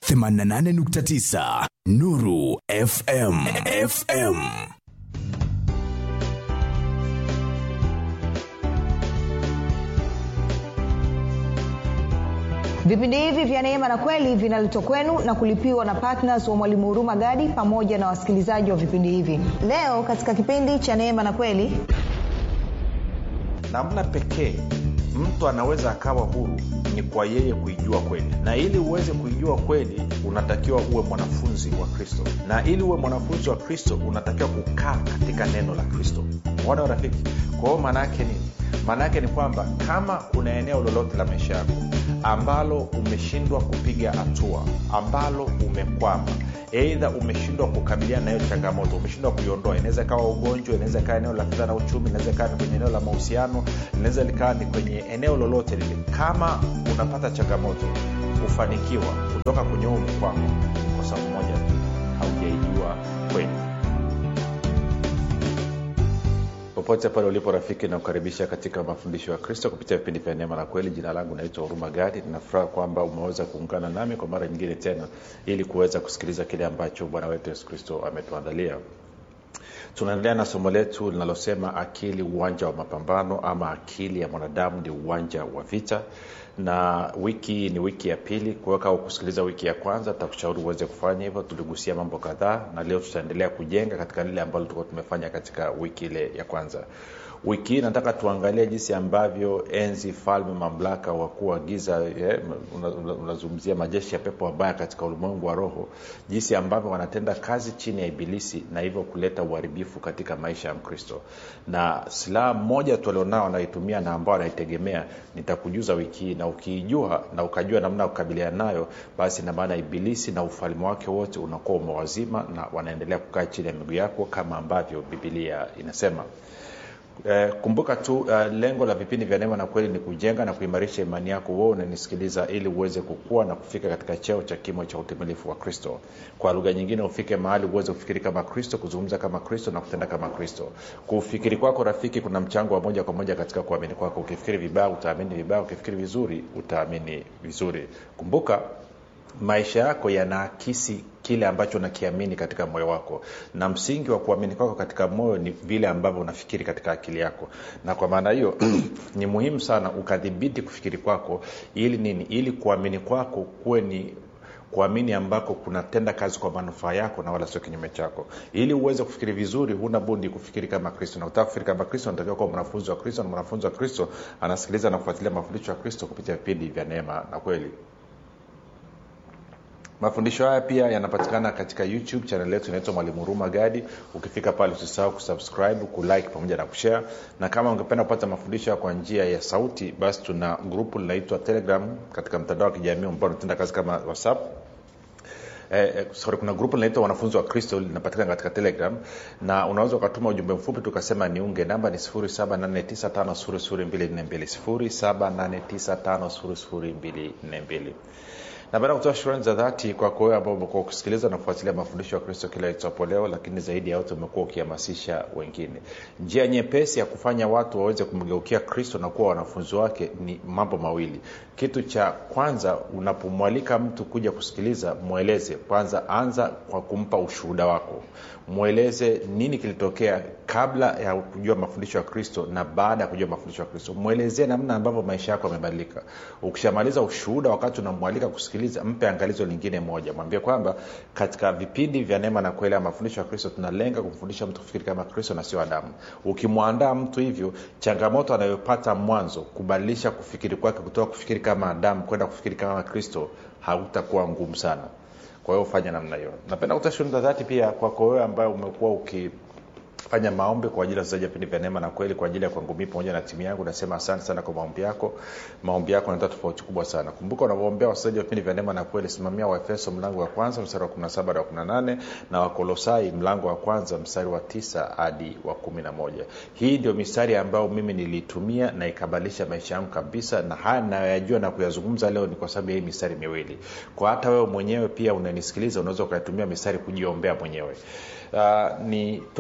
88.9 Nuru FM FM vipindi hivi vya neema na kweli vinaletwa kwenu na kulipiwa na ptns wa mwalimu huruma gadi pamoja na wasikilizaji wa vipindi hivi leo katika kipindi cha neema na kweli namna pekee mtu anaweza akawa huru ni kwa yeye kuijua kweli na ili uweze kuijua kweli unatakiwa uwe mwanafunzi wa kristo na ili uwe mwanafunzi wa kristo unatakiwa kukaa katika neno la kristo mwana rafiki kwa hiyo maana yake nini maana yake ni kwamba kama kuna eneo lolote la maisha yako ambalo umeshindwa kupiga hatua ambalo umekwama eidha umeshindwa kukabiliana na hiyo changamoto umeshindwa kuiondoa inaweza ikawa ugonjwa inaweza ikawa eneo la fedha na uchumi inaweza ikawa ni kwenye eneo la mahusiano inaweza likawa ni kwenye eneo lolote lile kama unapata changamoto kufanikiwa kutoka kwenye huu mkwamo kwa sababu moja tu haujaijua kweli popote pale ulipo rafiki nakukaribisha katika mafundisho ya kristo kupitia vipindi vya neema na kweli jina langu naitwa huruma gadi ninafuraha kwamba umeweza kuungana nami kwa mara nyingine tena ili kuweza kusikiliza kile ambacho bwana wetu yesu kristo ametuandalia tunaendelea na somo letu linalosema akili uwanja wa mapambano ama akili ya mwanadamu ni uwanja wa vita na wiki ni wiki ya pili kuweka au kusikiliza wiki ya kwanza tutakushauri uweze kufanya hivyo tuligusia mambo kadhaa na leo tutaendelea kujenga katika lile ambalo tulikuwa tumefanya katika wiki ile ya kwanza wiki hii nataka tuangalie jinsi ambavyo enzi falme mamlaka wakuu wa giza eh, unazungumzia una, una majeshi ya pepo wabaya katika ulimwengu wa roho jinsi ambavyo wanatenda kazi chini ya ibilisi na hivyo kuleta uharibifu katika maisha ya mkristo na silaha moja tulionao anaitumia na ambao anaitegemea nitakujuza wiki hii na ukiijua na ukajua namna ya kukabiliana nayo basi na maana ibilisi na ufalme wake wote unakuwa umewazima na wanaendelea kukaa chini ya miguu yako kama ambavyo bibilia inasema Eh, kumbuka tu uh, lengo la vipindi vya neema na kweli ni kujenga na kuimarisha imani yako wewe unanisikiliza ili uweze kukua na kufika katika cheo cha kimo cha utimilifu wa kristo kwa lugha nyingine ufike mahali uweze kufikiri kama kristo kuzungumza kama kristo na kutenda kama kristo kufikiri kwako rafiki kuna mchango wa moja kwa moja katika kuamini kwako ukifikiri vibaya utaamini vibaya ukifikiri vizuri utaamini vizuri kumbuka maisha yako yanaakisi kile ambacho unakiamini katika moyo wako na msingi wa kuamini kwako katika moyo ni vile ambavyo unafikiri katika akili yako na kwa maana hiyo ni muhimu sana ukadhibiti kufikiri kwako ili nini ili kuamini kwako kuwe ni kuamini ambako kunatenda kazi kwa manufaa yako na wala sio kinyume chako ili uweze kufikiri vizuri huna bundi kufikiri kama kristo na utaka kufikiri kama kristo unatakiwa kuwa mwanafunzi wa kristo na mwanafunzi wa kristo anasikiliza na kufuatilia mafundisho ya kristo kupitia vipindi vya neema na kweli mafundisho haya pia yanapatikana katika youtube chanel yetu inaitwa mwalimu huruma gadi ukifika pale usisahau kusubscribe kulike pamoja na kushare na kama ungependa kupata mafundisho kwa njia ya sauti basi tuna grupu linaitwa telegram katika mtandao wa kijamii ambao unatenda kazi kama whatsapp Eh, sorry, kuna grupu linaitwa wanafunzi wa kristo linapatikana katika telegram na unaweza ukatuma ujumbe mfupi tukasema niunge namba ni 7895242 na baada ya kutoa shukrani za dhati kwako wewe ambao umekuwa ukisikiliza na kufuatilia mafundisho ya kristo kila itapo leo lakini zaidi ya yote umekuwa ukihamasisha wengine njia nyepesi ya kufanya watu waweze kumgeukia kristo na kuwa wanafunzi wake ni mambo mawili kitu cha kwanza unapomwalika mtu kuja kusikiliza mweleze kwanza anza kwa kumpa ushuhuda wako mweleze nini kilitokea kabla ya kujua mafundisho ya kristo na baada ya kujua mafundisho ya kristo mwelezee namna ambavyo maisha yako yamebadilika ukishamaliza ushuhuda wakati unamwalika kusikiliza mpe angalizo lingine moja mwambie kwamba katika vipindi vya neema na kweli ya mafundisho ya kristo tunalenga kumfundisha mtu kufikiri kama kristo na sio adamu ukimwandaa mtu hivyo changamoto anayopata mwanzo kubadilisha kufikiri kwake kutoka kufikiri kama adamu kwenda kufikiri kama kristo hautakuwa ngumu sana kwa hiyo fanya namna hiyo napenda kutoa shughuli za dhati pia kwako wewe ambaye umekuwa uki fanya maombi kwa ajili ya wachezaji vipindi vya neema na kweli kwa ajili ya kwangu mii pamoja na timu yangu nasema asante sana kwa maombi yako maombi yako yanatoa tofauti kubwa sana kumbuka unavoombea wachezaji wa vipindi vya neema na kweli simamia waefeso mlango wa kwanza mstari wa 17 hadi wa 18 na wakolosai mlango wa kwanza mstari wa 9 hadi wa 11 hii ndio mistari ambayo mimi niliitumia na ikabadilisha maisha yangu kabisa na haya nayoyajua na kuyazungumza leo ni kwa sababu ya hii mistari miwili kwa hata wewe mwenyewe pia unanisikiliza unaweza ukaitumia mistari kujiombea mwenyewe uh, nitoe shukrani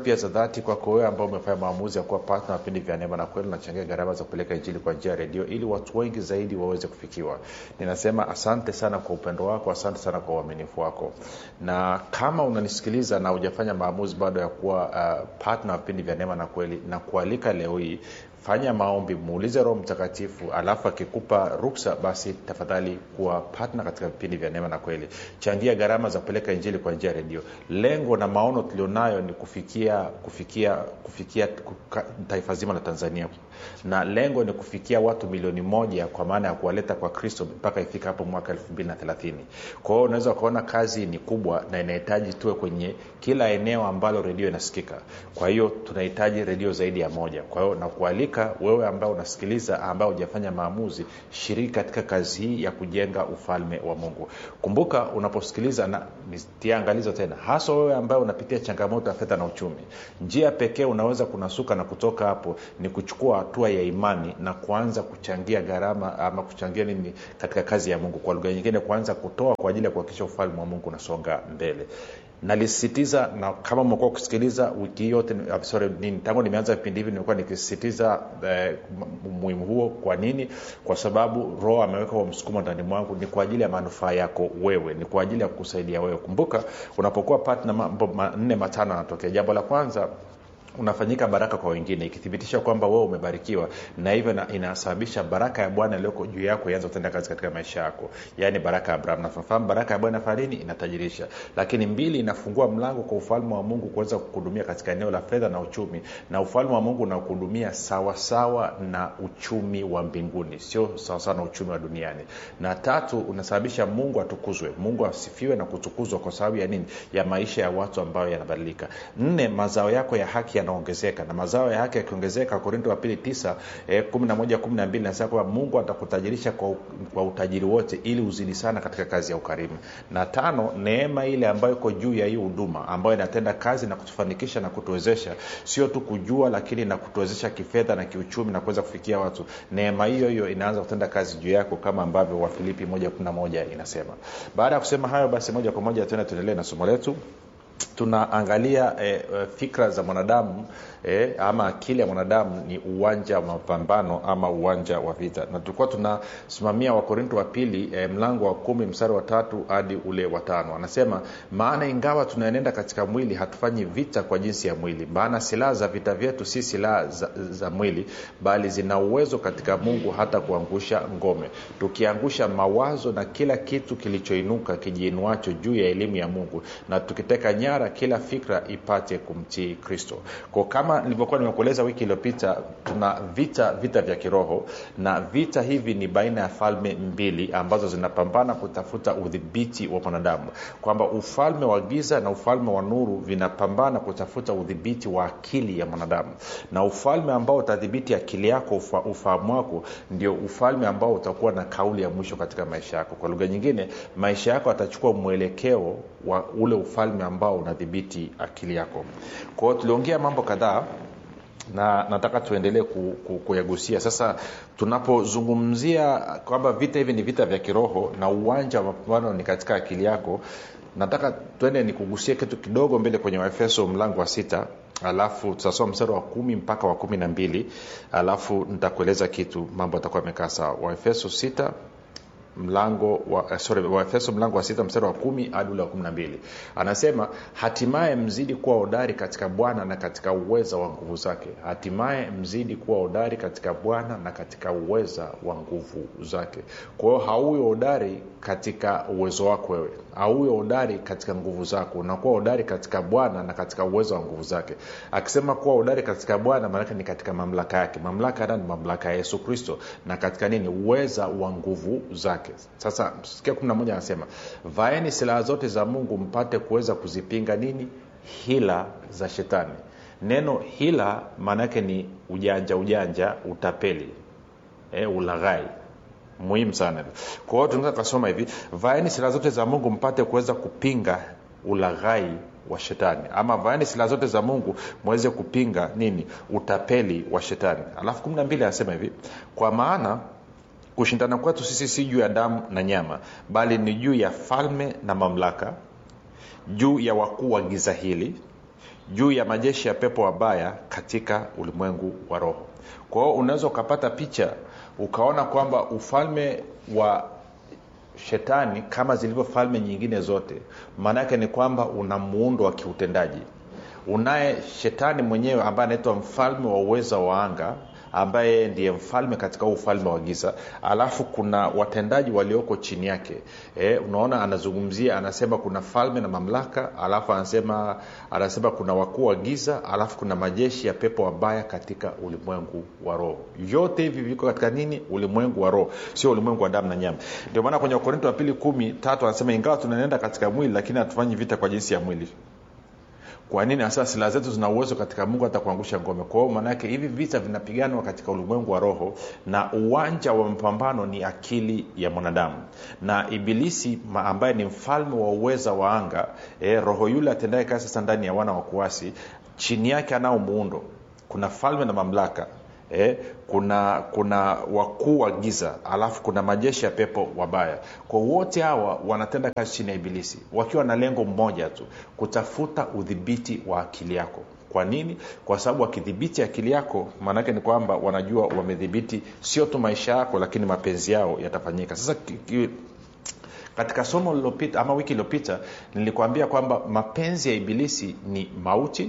pia za dhati kwako wewe ambao umefanya maamuzi ya kuwa partner wa vipindi vya neema na kweli unachangia gharama za kupeleka injili kwa njia ya redio ili watu wengi zaidi waweze kufikiwa ninasema asante sana kwa upendo wako asante sana kwa uaminifu wako na kama unanisikiliza na hujafanya maamuzi bado ya kuwa uh, partner wa vipindi vya neema na kweli na kualika leo hii fanya maombi muulize roho mtakatifu alafu akikupa ruksa basi tafadhali kuwa patna katika vipindi vya neema na kweli changia gharama za kupeleka injili kwa njia ya redio lengo na maono tulionayo ni kufikia kufikia kufikia kuka, taifa zima la tanzania na lengo ni kufikia watu milioni moja kwa maana ya kuwaleta kwa kristo mpaka ifika hapo mwaka elfu mbili na thelathini kwa hiyo unaweza ukaona kazi ni kubwa na inahitaji tuwe kwenye kila eneo ambalo redio inasikika kwa hiyo tunahitaji redio zaidi ya moja kwa hiyo nakualika wewe ambao unasikiliza ambao hujafanya maamuzi shiriki katika kazi hii ya kujenga ufalme wa mungu kumbuka unaposikiliza na tia angalizo tena hasa wewe ambaye unapitia changamoto ya fedha na uchumi njia pekee unaweza kunasuka na kutoka hapo ni kuchukua hatua ya imani na kuanza kuchangia gharama ama kuchangia nini katika kazi ya mungu kwa lugha nyingine kuanza kutoa kwa ajili ya kuhakikisha ufalme wa mungu unasonga mbele nalisisitiza na kama umekuwa kusikiliza wiki yote sorry, nini, tangu nimeanza vipindi hivi nimekuwa nikisisitiza eh, umuhimu huo kwa nini kwa sababu roho ameweka huo msukumo ndani mwangu ni kwa ajili ya manufaa yako wewe ni kwa ajili ya kukusaidia wewe kumbuka unapokuwa patna mambo manne matano anatokea jambo la kwanza unafanyika baraka kwa wengine ikithibitisha kwamba wewe umebarikiwa na hivyo na, inasababisha baraka ya bwana iliyoko juu yako ianze kutenda kazi katika maisha yako yaani baraka ya abraham nafahamu baraka ya bwana farini inatajirisha lakini mbili inafungua mlango kwa ufalme wa mungu kuweza kuhudumia katika eneo la fedha na uchumi na ufalme wa mungu unakuhudumia sawasawa na uchumi wa mbinguni sio sawasawa na uchumi wa duniani na tatu unasababisha mungu atukuzwe mungu asifiwe na kutukuzwa kwa sababu ya nini ya maisha ya watu ambayo yanabadilika nne mazao yako ya haki yanaongezeka na mazao ya haki yakiongezeka korinto wa pili tisa eh, kumi na moja kumi na mbili nasema kwamba mungu atakutajirisha kwa, kwa utajiri wote ili uzidi sana katika kazi ya ukarimu na tano neema ile ambayo iko juu ya hii huduma ambayo inatenda kazi na kutufanikisha na kutuwezesha sio tu kujua lakini na kutuwezesha kifedha na kiuchumi na kuweza kufikia watu neema hiyo hiyo inaanza kutenda kazi juu yako kama ambavyo wafilipi moja kumi na moja inasema baada ya kusema hayo basi moja kwa moja tena tuendelee na somo letu tunaangalia eh, fikra za mwanadamu eh, ama akili ya mwanadamu ni uwanja wa mapambano ama uwanja wa vita na tulikuwa tunasimamia wakorinto wa pili eh, mlango wa kumi mstari wa tatu hadi ule wa tano anasema maana ingawa tunaenenda katika mwili hatufanyi vita kwa jinsi ya mwili maana silaha za vita vyetu si silaha za, za mwili bali zina uwezo katika mungu hata kuangusha ngome tukiangusha mawazo na kila kitu kilichoinuka kijiinuacho juu ya elimu ya mungu na tukiteka nyara kila fikra ipate kumtii kristo ko kama nilivyokuwa nimekueleza wiki iliyopita tuna vita vita vya kiroho na vita hivi ni baina ya falme mbili ambazo zinapambana kutafuta udhibiti wa mwanadamu kwamba ufalme wa giza na ufalme wa nuru vinapambana kutafuta udhibiti wa akili ya mwanadamu na ufalme ambao utadhibiti akili yako ufa, ufahamu wako ndio ufalme ambao utakuwa na kauli ya mwisho katika maisha yako kwa lugha nyingine maisha yako atachukua mwelekeo wa ule ufalme ambao unadhibiti akili yako kwa hiyo tuliongea mambo kadhaa na nataka tuendelee ku, ku, kuyagusia sasa tunapozungumzia kwamba vita hivi ni vita vya kiroho na uwanja wa mapambano ni katika akili yako nataka twende nikugusie kitu kidogo mbele kwenye waefeso mlango wa sita alafu tutasoma mstari wa kumi mpaka wa kumi na mbili alafu nitakueleza kitu mambo atakuwa amekaa sawa waefeso sita mlango wa sorry waefeso mlango wa sita mstari wa kumi hadi ule wa kumi na mbili anasema hatimaye mzidi kuwa hodari katika bwana na katika uweza wa nguvu zake hatimaye mzidi kuwa hodari katika bwana na katika uweza wa nguvu zake kwa hiyo hauwi hodari katika uwezo wako wewe hauwi hodari katika nguvu zako unakuwa hodari katika bwana na katika uwezo wa nguvu zake akisema kuwa hodari katika bwana maanake ni katika mamlaka yake mamlaka ya ni mamlaka ya yesu kristo na katika nini uweza wa nguvu zake sasa sikia kumi na moja anasema vaeni silaha zote za mungu mpate kuweza kuzipinga nini hila za shetani neno hila maana yake ni ujanja ujanja utapeli e, ulaghai muhimu sana kwa hiyo tunaweza tukasoma hivi vaeni silaha zote za mungu mpate kuweza kupinga ulaghai wa shetani ama vaeni silaha zote za mungu mweze kupinga nini utapeli wa shetani alafu kumi na mbili anasema hivi kwa maana kushindana kwetu sisi si juu ya damu na nyama bali ni juu ya falme na mamlaka juu ya wakuu wa giza hili juu ya majeshi ya pepo wabaya katika ulimwengu wa roho kwa hiyo unaweza ukapata picha ukaona kwamba ufalme wa shetani kama zilivyo falme nyingine zote maana yake ni kwamba una muundo wa kiutendaji unaye shetani mwenyewe ambaye anaitwa mfalme wa uweza wa anga ambaye ndiye mfalme katika huu ufalme wa giza alafu kuna watendaji walioko chini yake e, unaona anazungumzia anasema kuna falme na mamlaka alafu anasema anasema kuna wakuu wa giza alafu kuna majeshi ya pepo wabaya katika ulimwengu wa roho vyote hivi viko katika nini ulimwengu wa roho sio ulimwengu wa damu na nyama ndio maana kwenye wakorinto wa pili kumi tatu anasema ingawa tunaenda katika mwili lakini hatufanyi vita kwa jinsi ya mwili kwa nini hasa silaha zetu zina uwezo katika mungu hata kuangusha ngome kwa hiyo maanaake hivi vita vinapiganwa katika ulimwengu wa roho na uwanja wa mapambano ni akili ya mwanadamu na ibilisi ma ambaye ni mfalme wa uweza wa anga eh, roho yule atendaye kazi sasa ndani ya wana wa kuasi chini yake anao muundo kuna falme na mamlaka eh, kuna kuna wakuu wa giza alafu kuna majeshi ya pepo wabaya kwa wote hawa wanatenda kazi chini ya ibilisi wakiwa na lengo mmoja tu kutafuta udhibiti wa akili yako kwa nini kwa sababu wakidhibiti akili yako maanaake ni kwamba wanajua wamedhibiti sio tu maisha yako lakini mapenzi yao yatafanyika sasa ki, ki, katika somo lililopita ama wiki iliyopita nilikwambia kwamba mapenzi ya ibilisi ni mauti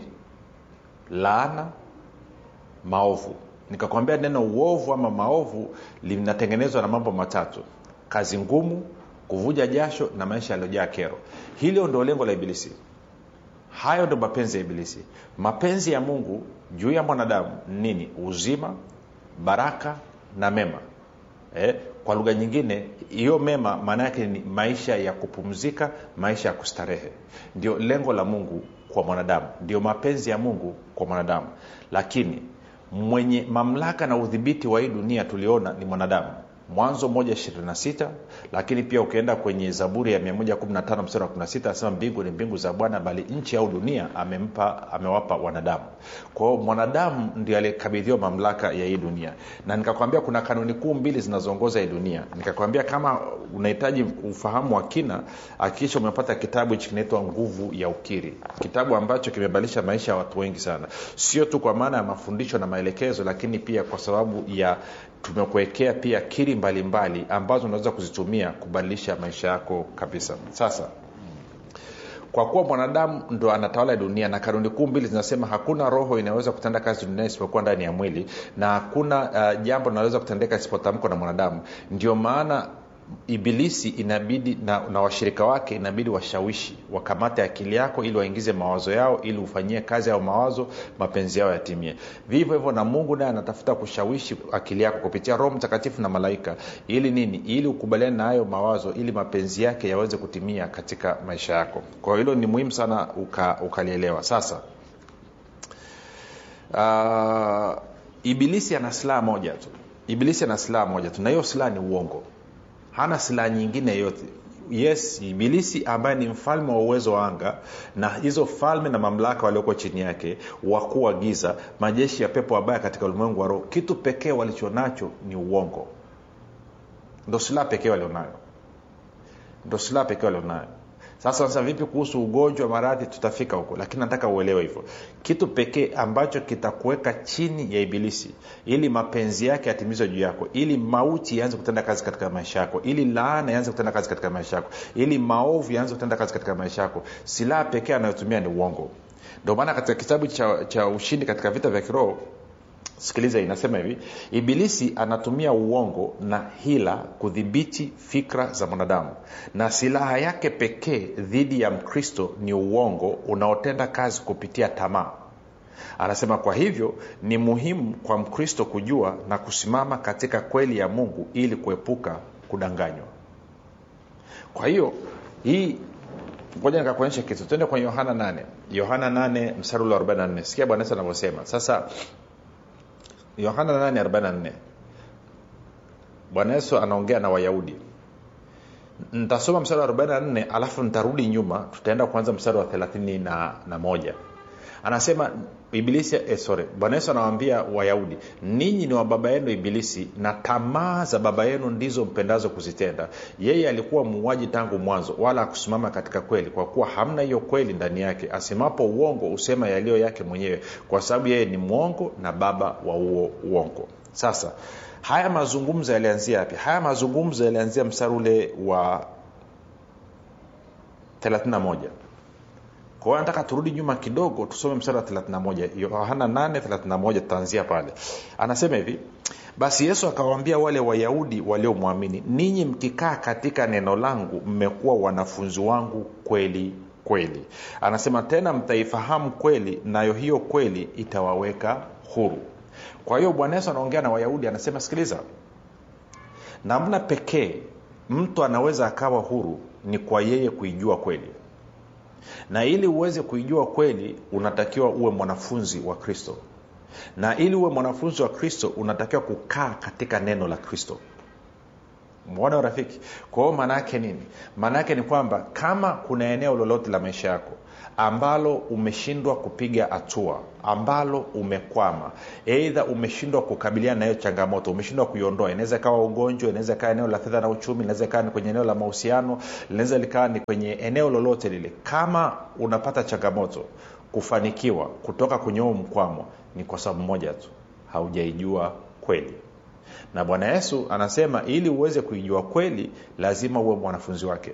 laana maovu nikakwambia neno uovu ama maovu linatengenezwa na mambo matatu kazi ngumu kuvuja jasho na maisha yaliyojaa kero hilo ndo lengo la ibilisi hayo ndo mapenzi ya ibilisi mapenzi ya mungu juu ya mwanadamu nini uzima baraka na mema eh, kwa lugha nyingine hiyo mema maana yake ni maisha ya kupumzika maisha ya kustarehe ndio lengo la mungu kwa mwanadamu ndio mapenzi ya mungu kwa mwanadamu lakini mwenye mamlaka na udhibiti wa hii dunia tuliona ni mwanadamu mwanzo 126 lakini pia ukienda kwenye zaburi ya 115 mstari wa 16 anasema mbingu ni mbingu za bwana bali nchi au dunia amempa amewapa wanadamu kwao mwanadamu ndio aliyekabidhiwa mamlaka ya hii dunia na nikakwambia kuna kanuni kuu mbili zinazoongoza hii dunia nikakwambia kama unahitaji ufahamu wa kina akikisha umepata kitabu hichi kinaitwa nguvu ya ukiri kitabu ambacho kimebadilisha maisha ya watu wengi sana sio tu kwa maana ya mafundisho na maelekezo lakini pia kwa sababu ya tumekuwekea pia kiri mbalimbali mbali, ambazo unaweza kuzitumia kubadilisha maisha yako kabisa sasa kwa kuwa mwanadamu ndo anatawala dunia na kanuni kuu mbili zinasema hakuna roho inayoweza kutenda kazi duniani isipokuwa ndani ya mwili na hakuna uh, jambo linaloweza kutendeka isipotamkwa na mwanadamu ndio maana ibilisi inabidi na, na washirika wake inabidi washawishi wakamate akili yako ili waingize mawazo yao ili ufanyie kazi au mawazo mapenzi yao yatimie vivyo hivyo na mungu naye anatafuta kushawishi akili yako kupitia roho mtakatifu na malaika ili nini ili ukubaliane na hayo mawazo ili mapenzi yake yaweze kutimia katika maisha yako kwa hilo ni muhimu sana uka, ukalielewa sasa uh, ibilisi ana silaha moja tu ibilisi ana silaha moja tu na hiyo silaha ni uongo hana silaha nyingine yoyote yes ibilisi ambaye ni mfalme wa uwezo wa anga na hizo falme na mamlaka walioko chini yake wakuu wa giza majeshi ya pepo wabaya katika ulimwengu wa roho kitu pekee walichonacho ni uongo ndo silaha pekee walionayo ndo silaha pekee walionayo sasa sasa vipi kuhusu ugonjwa maradhi tutafika huko lakini nataka uelewe hivyo kitu pekee ambacho kitakuweka chini ya ibilisi ili mapenzi yake yatimizwe juu yako ili mauti yaanze kutenda kazi katika maisha yako ili laana yaanze kutenda kazi katika maisha yako ili maovu yaanze kutenda kazi katika maisha yako silaha pekee anayotumia ni uongo ndio maana katika kitabu cha, cha ushindi katika vita vya kiroho sikiliza inasema hivi ibilisi anatumia uongo na hila kudhibiti fikra za mwanadamu na silaha yake pekee dhidi ya mkristo ni uongo unaotenda kazi kupitia tamaa anasema kwa hivyo ni muhimu kwa mkristo kujua na kusimama katika kweli ya mungu ili kuepuka kudanganywa kwa hiyo hii ngoja nikakuonyesha kitu tuende kwenye yohana 8 yohana 8 mstari ule 44 sikia bwana yesu anavyosema sasa yohana 844 bwana yesu anaongea na wayahudi ntasoma mstari wa 44 alafu nitarudi nyuma tutaenda kuanza mstari wa 31 na, na moja anasema ibilisi eh, sorry bwana yesu anawaambia wayahudi ninyi ni wa baba yenu ibilisi na tamaa za baba yenu ndizo mpendazo kuzitenda yeye alikuwa muuaji tangu mwanzo wala akusimama katika kweli kwa kuwa hamna hiyo kweli ndani yake asemapo uongo husema yaliyo yake mwenyewe kwa sababu yeye ni mwongo na baba wa huo uongo sasa haya mazungumzo yalianzia yapi haya mazungumzo yalianzia mstari ule wa 31 kwa hiyo nataka turudi nyuma kidogo tusome mstari wa 31 yohana 831 tutaanzia pale anasema hivi basi yesu akawaambia wale wayahudi waliomwamini ninyi mkikaa katika neno langu mmekuwa wanafunzi wangu kweli kweli anasema tena mtaifahamu kweli nayo hiyo kweli itawaweka huru kwa hiyo bwana yesu anaongea na wayahudi anasema sikiliza namna pekee mtu anaweza akawa huru ni kwa yeye kuijua kweli na ili uweze kuijua kweli unatakiwa uwe mwanafunzi wa kristo na ili uwe mwanafunzi wa kristo unatakiwa kukaa katika neno la kristo mwona rafiki kwa hiyo maana yake nini maana yake ni kwamba kama kuna eneo lolote la maisha yako ambalo umeshindwa kupiga hatua ambalo umekwama eidha umeshindwa kukabiliana na hiyo changamoto umeshindwa kuiondoa inaweza ikawa ugonjwa inaweza ikawa eneo la fedha na uchumi inaweza ikawa ni kwenye eneo la mahusiano linaweza likawa ni kwenye eneo lolote lile kama unapata changamoto kufanikiwa kutoka kwenye huo mkwamo ni kwa sababu moja tu haujaijua kweli na bwana yesu anasema ili uweze kuijua kweli lazima uwe mwanafunzi wake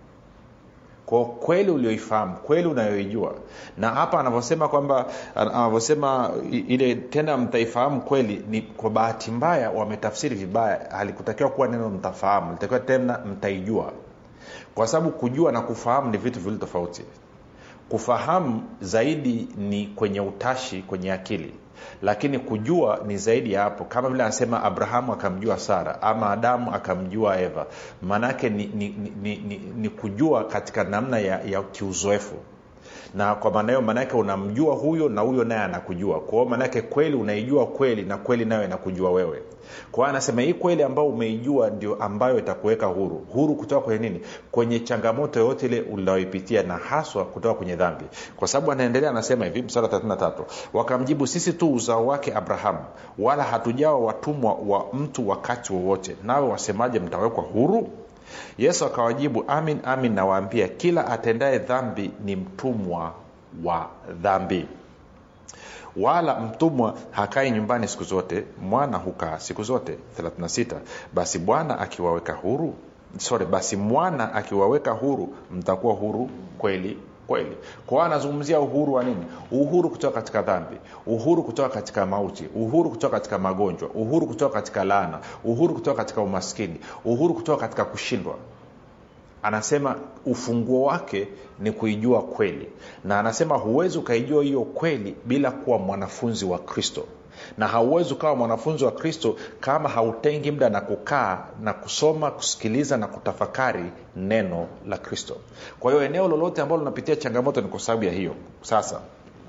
kwa kweli ulioifahamu kweli unayoijua na hapa anavyosema kwamba anavyosema ile tena mtaifahamu kweli ni kwa bahati mbaya wametafsiri vibaya halikutakiwa kuwa neno mtafahamu litakiwa tena mtaijua kwa sababu kujua na kufahamu ni vitu viwili tofauti kufahamu zaidi ni kwenye utashi kwenye akili lakini kujua ni zaidi ya hapo kama vile anasema abrahamu akamjua sara ama adamu akamjua eva maanaake ni, ni, ni, ni, ni, ni kujua katika namna ya, ya kiuzoefu na kwa maana hiyo maanaake unamjua huyo na huyo naye anakujua kwa hiyo maanaake kweli unaijua kweli na kweli nayo inakujua wewe kwa hiyo anasema hii kweli ambayo umeijua ndio ambayo itakuweka huru huru kutoka kwenye nini kwenye changamoto yoyote ile unayoipitia na haswa kutoka kwenye dhambi kwa sababu anaendelea anasema hivi msara 33 wakamjibu sisi tu uzao wake abrahamu wala hatujawa watumwa wa mtu wakati wowote nawe wasemaje mtawekwa huru yesu akawajibu amin amin nawaambia kila atendaye dhambi ni mtumwa wa dhambi wala mtumwa hakai nyumbani siku zote mwana hukaa siku zote 36 basi bwana akiwaweka huru sorry basi mwana akiwaweka huru mtakuwa huru kweli kweli kwao anazungumzia uhuru wa nini uhuru kutoka katika dhambi uhuru kutoka katika mauti uhuru kutoka katika magonjwa uhuru kutoka katika laana uhuru kutoka katika umaskini uhuru kutoka katika kushindwa anasema ufunguo wake ni kuijua kweli na anasema huwezi ukaijua hiyo kweli bila kuwa mwanafunzi wa kristo na hauwezi ukawa mwanafunzi wa kristo kama hautengi muda na kukaa na kusoma kusikiliza na kutafakari neno la kristo kwa hiyo eneo lolote ambalo unapitia changamoto ni kwa sababu ya hiyo sasa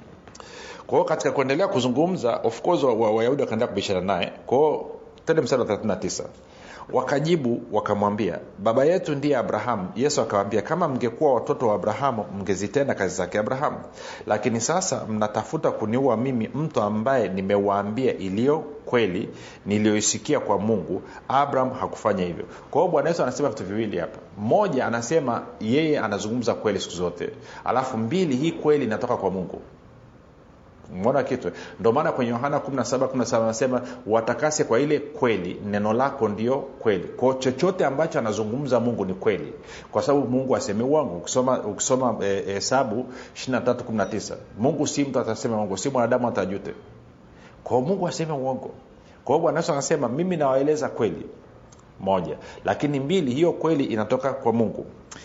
kwa hiyo katika kuendelea kuzungumza of course wayahudi wa, wa wakaendelea kubishana naye kwao tende mstari wa 39 wakajibu wakamwambia baba yetu ndiye abrahamu yesu akawambia kama mngekuwa watoto wa abrahamu mngezitenda kazi zake abrahamu lakini sasa mnatafuta kuniua mimi mtu ambaye nimewaambia iliyo kweli niliyoisikia kwa mungu abraham hakufanya hivyo kwa hiyo bwana yesu anasema vitu viwili hapa moja anasema yeye anazungumza kweli siku zote alafu mbili hii kweli inatoka kwa mungu mona kitu ndio maana kwenye yohana 17 anasema watakase kwa ile kweli neno lako ndio kweli kwao chochote ambacho anazungumza mungu ni kweli kwa sababu mungu aseme uongo ukisoma ukisoma hesabu e, 2319 mungu si mtu atasema uongo si mwanadamu atajute kwao mungu aseme uongo kwa hiyo bwana yesu anasema mimi nawaeleza kweli moja lakini mbili hiyo kweli inatoka kwa mungu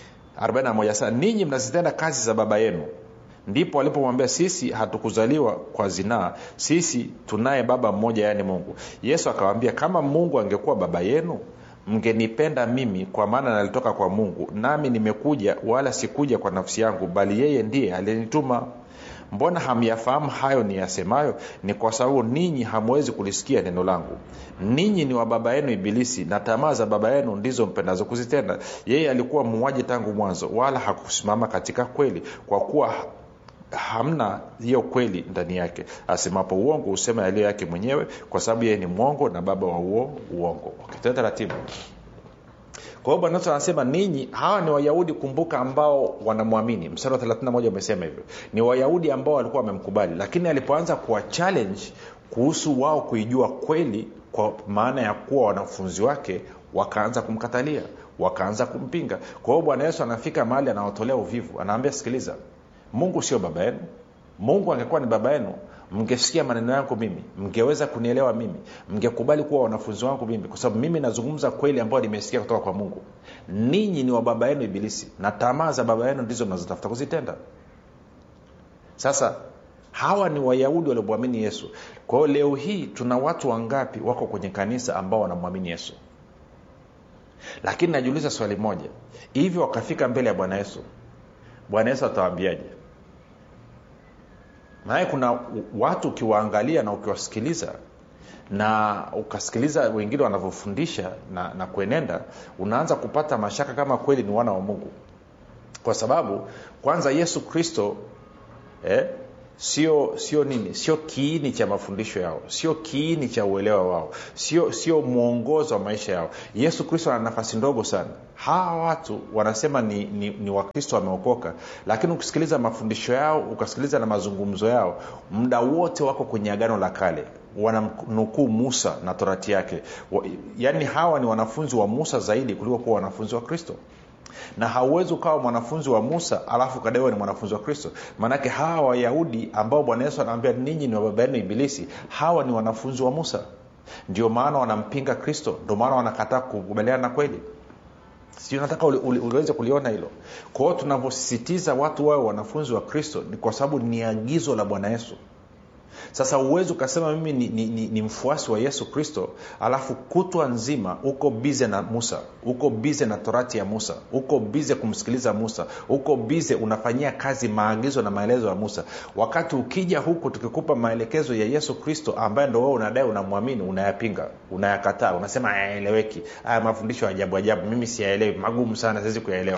41 sasa ninyi mnazitenda kazi za baba yenu ndipo walipomwambia sisi hatukuzaliwa kwa zinaa sisi tunaye baba mmoja yaani mungu yesu akawambia kama mungu angekuwa baba yenu mngenipenda mimi kwa maana nalitoka kwa mungu nami nimekuja wala sikuja kwa nafsi yangu bali yeye ndiye aliyenituma mbona hamyafahamu hayo ni yasemayo ni kwa sababu ninyi hamwezi kulisikia neno langu ninyi ni wa baba yenu ibilisi na tamaa za baba yenu ndizo mpendazo kuzitenda yeye alikuwa muuaji tangu mwanzo wala hakusimama katika kweli kwa kuwa hamna hiyo kweli ndani yake asemapo uongo husema yaliyo yake mwenyewe kwa sababu yeye ni mwongo na baba wa uo uongo okay, taratibu kwa hiyo bwana yesu anasema ninyi hawa ni wayahudi kumbuka ambao wanamwamini mstari wa 31 umesema hivyo ni wayahudi ambao walikuwa wamemkubali lakini alipoanza kuwa challenge kuhusu wao kuijua kweli kwa maana ya kuwa wanafunzi wake wakaanza kumkatalia wakaanza kumpinga kwa hiyo bwana yesu anafika mahali anawatolea uvivu anaambia sikiliza mungu sio baba yenu mungu angekuwa ni baba yenu mngesikia maneno yangu mimi mngeweza kunielewa mimi mngekubali kuwa wanafunzi wangu mimi kwa sababu mimi nazungumza kweli ambayo nimesikia kutoka kwa mungu ninyi ni wa baba yenu ibilisi na tamaa za baba yenu ndizo mnazotafuta kuzitenda sasa hawa ni wayahudi waliomwamini yesu kwa hiyo leo hii tuna watu wangapi wako kwenye kanisa ambao wanamwamini yesu lakini najiuliza swali moja hivi wakafika mbele ya bwana yesu bwana yesu atawaambiaje maanake kuna watu ukiwaangalia na ukiwasikiliza na ukasikiliza wengine wanavyofundisha na, na kuenenda unaanza kupata mashaka kama kweli ni wana wa mungu kwa sababu kwanza yesu kristo eh, sio sio nini sio kiini cha mafundisho yao sio kiini cha uelewa wao sio sio mwongozo wa maisha yao yesu kristo ana nafasi ndogo sana hawa watu wanasema ni, ni, ni wakristo wameokoka lakini ukisikiliza mafundisho yao ukasikiliza na mazungumzo yao muda wote wako kwenye agano la kale wanamnukuu musa na torati yake yaani hawa ni wanafunzi wa musa zaidi kuliko kuwa wanafunzi wa kristo na hauwezi ukawa mwanafunzi wa musa alafu kadaiwa ni mwanafunzi wa kristo maanake hawa wayahudi ambao bwana yesu anaambia ninyi ni wababa yenu ibilisi hawa ni wanafunzi wa musa ndio maana wanampinga kristo ndio maana wanakataa kukubaliana na kweli sijui nataka uli, uli, uliweze kuliona hilo kwa hiyo tunavyosisitiza watu wawe wanafunzi wa kristo ni kwa sababu ni agizo la bwana yesu sasa uwezi ukasema mimi ni, ni, ni, ni mfuasi wa yesu kristo alafu kutwa nzima uko bize na musa uko bize na torati ya musa uko bize kumsikiliza musa uko bize unafanyia kazi maagizo na maelezo ya musa wakati ukija huku tukikupa maelekezo ya yesu kristo ambaye ndo wewe unadai unamwamini unayapinga unayakataa unasema hayaeleweki haya mafundisho ya ajabu ajabu mimi siyaelewi magumu sana siwezi kuyaelewa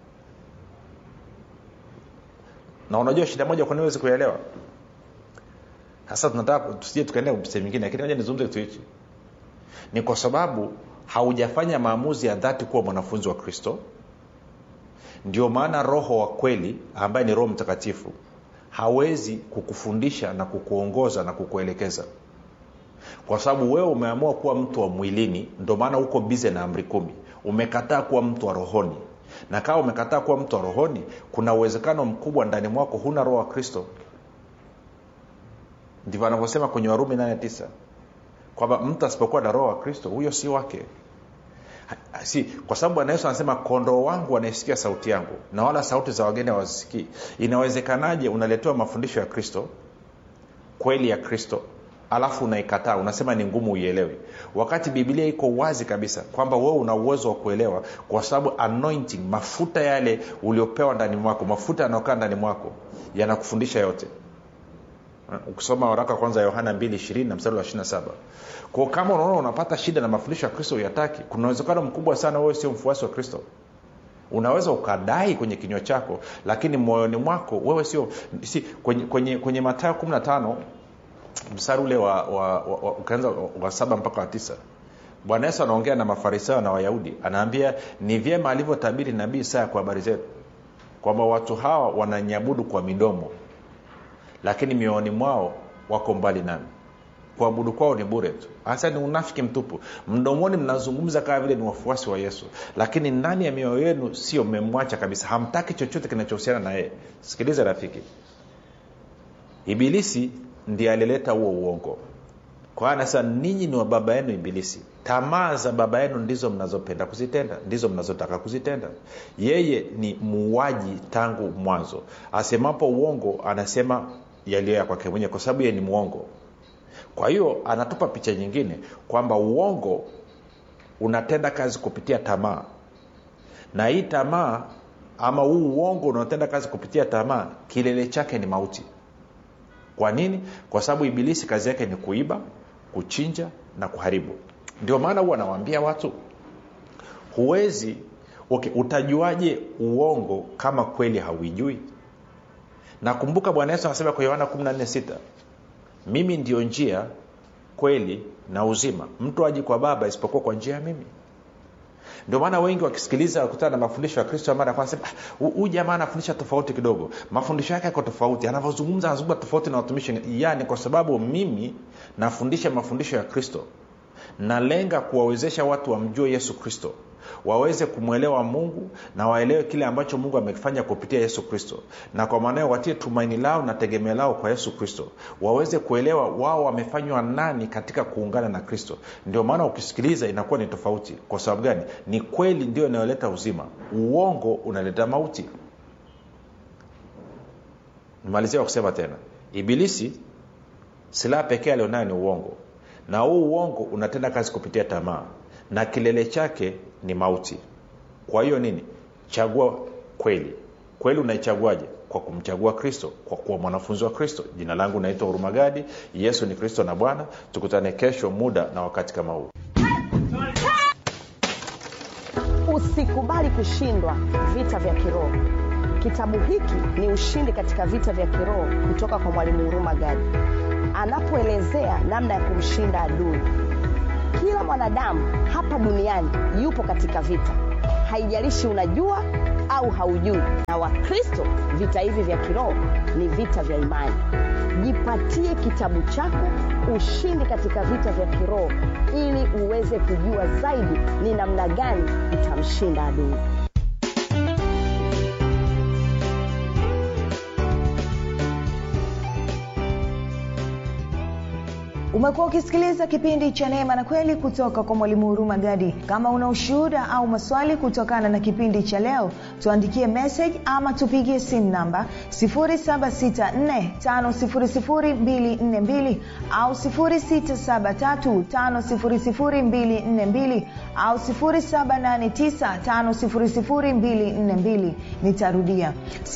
na unajua shida moja kwa nini huwezi kuyaelewa sasa tunataka tusije tukaendea sehemu nyingine lakini moja nizungumze kitu hichi ni kwa sababu haujafanya maamuzi ya dhati kuwa mwanafunzi wa kristo ndio maana roho wa kweli ambaye ni roho mtakatifu hawezi kukufundisha na kukuongoza na kukuelekeza kwa sababu wewe umeamua kuwa mtu wa mwilini ndio maana uko bize na amri kumi umekataa kuwa mtu wa rohoni na kama umekataa kuwa mtu wa rohoni kuna uwezekano mkubwa ndani mwako huna roho wa kristo ndivyo anavyosema kwenye warumi 89 kwamba mtu asipokuwa na roho wa kristo huyo si wake si kwa sababu bwana yesu anasema kondoo wangu wanaisikia sauti yangu na wala sauti za wageni hawazisikii inawezekanaje unaletewa mafundisho ya kristo kweli ya kristo alafu unaikataa unasema ni ngumu uielewi wakati biblia iko wazi kabisa kwamba wewe una uwezo wa kuelewa kwa sababu anointing mafuta yale uliopewa ndani mwako mafuta yanayokaa ndani mwako yanakufundisha yote ukisoma waraka kwanza yohana 2 na mstari wa 27 kwao kama unaona unapata shida na mafundisho ya kristo uyataki kuna uwezekano mkubwa sana wewe sio mfuasi wa kristo unaweza ukadai kwenye kinywa chako lakini moyoni mwako wewe sio si, kwenye, kwenye, kwenye matayo 15 mstari ule wa, wa, wa, wa ukaanza wa saba mpaka wa tisa bwana yesu anaongea na mafarisayo na wayahudi anaambia ni vyema alivyotabiri nabii isaya kwa habari zetu kwamba watu hawa wananyabudu kwa midomo lakini mioyoni mwao wako mbali nami kuabudu kwao ni bure tu hasa ni unafiki mtupu mdomoni mnazungumza kama vile ni wafuasi wa yesu lakini ndani ya mioyo yenu sio mmemwacha kabisa hamtaki chochote kinachohusiana na yeye sikiliza rafiki ibilisi ndiye alileta huo uongo kwa hiyo anasema ninyi ni wa baba yenu ibilisi tamaa za baba yenu ndizo mnazopenda kuzitenda ndizo mnazotaka kuzitenda yeye ni muuaji tangu mwanzo asemapo uongo anasema yaliyo ya kwake mwenyewe kwa sababu yeye ni mwongo kwa hiyo anatupa picha nyingine kwamba uongo unatenda kazi kupitia tamaa na hii tamaa ama huu uongo unaotenda kazi kupitia tamaa kilele chake ni mauti kwa nini kwa sababu ibilisi kazi yake ni kuiba kuchinja na kuharibu ndio maana huwa anawaambia watu huwezi okay, utajuaje uongo kama kweli hauijui nakumbuka bwana yesu anasema kwa yohana 146 mimi ndio njia kweli na uzima mtu aji kwa baba isipokuwa kwa njia ya mimi ndio maana wengi wakisikiliza wakutana na mafundisho ya kristo mara kwanza huyu jamaa anafundisha tofauti kidogo mafundisho yake yako tofauti anavyozungumza anazungumza tofauti na watumishi yani kwa sababu mimi nafundisha mafundisho ya kristo nalenga kuwawezesha watu wamjue yesu kristo waweze kumwelewa mungu na waelewe kile ambacho mungu amekifanya kupitia yesu kristo na kwa maana hiyo watie tumaini lao na tegemeo lao kwa yesu kristo waweze kuelewa wao wamefanywa nani katika kuungana na kristo ndio maana ukisikiliza inakuwa ni tofauti kwa sababu gani ni kweli ndio inayoleta uzima uongo unaleta mauti nimalizia kwa kusema tena ibilisi silaha pekee alionayo ni uongo na huu uongo unatenda kazi kupitia tamaa na kilele chake ni mauti kwa hiyo nini chagua kweli kweli unaichaguaje kwa kumchagua kristo kwa kuwa mwanafunzi wa kristo jina langu naitwa hurumagadi yesu ni kristo na bwana tukutane kesho muda na wakati kama huu usikubali kushindwa vita vya kiroho kitabu hiki ni ushindi katika vita vya kiroho kutoka kwa mwalimu huruma gadi anapoelezea namna ya kumshinda adui kila mwanadamu hapa duniani yupo katika vita haijalishi unajua au haujui na wakristo vita hivi vya kiroho ni vita vya imani jipatie kitabu chako ushindi katika vita vya kiroho ili uweze kujua zaidi ni namna gani utamshinda adui umekuwa ukisikiliza kipindi cha neema na kweli kutoka kwa mwalimu huruma gadi kama una ushuhuda au maswali kutokana na kipindi cha leo tuandikie message ama tupigie simu namba 7645242 au 6735242 au 7895242 nitarudia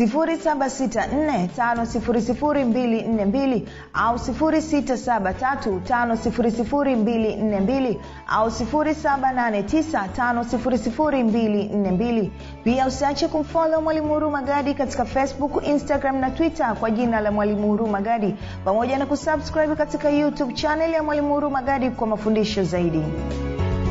7645242 au 673 5242 au 7895242 pia usiache kumfolo mwalimu huruma gadi katika facebook instagram na twitter kwa jina la mwalimu huruma gadi pamoja na kusubscribe katika youtube chanel ya mwalimu huruma gadi kwa mafundisho zaidi